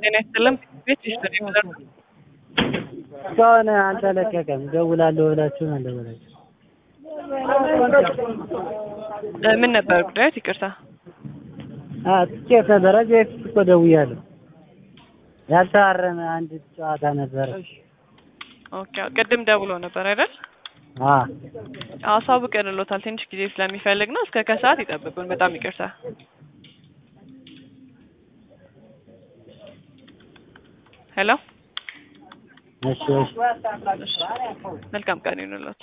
ጤና ይስጥልን ቤት ይስጥልኝ ብለን እስካሁን አልተለቀቀም። ደውላለሁ ብላችሁን አልደወላችሁም። እ ምን ነበር ጉዳዮት? ይቅርታ አ ትኬት ነበረ። እዚህ በፊት እኮ ደውያለሁ። ያልተዋረመ አንድ ጨዋታ ነበረ። ኦኬ ቅድም ደውሎ ነበር አይደል? አ አሳውቀንሎታል። ትንሽ ጊዜ ስለሚፈልግ ነው። እስከ ከሰዓት ይጠብቁን። በጣም ይቅርታ። ሄሎ እሺ እሺ መልካም ቀን ይሁንልዎት።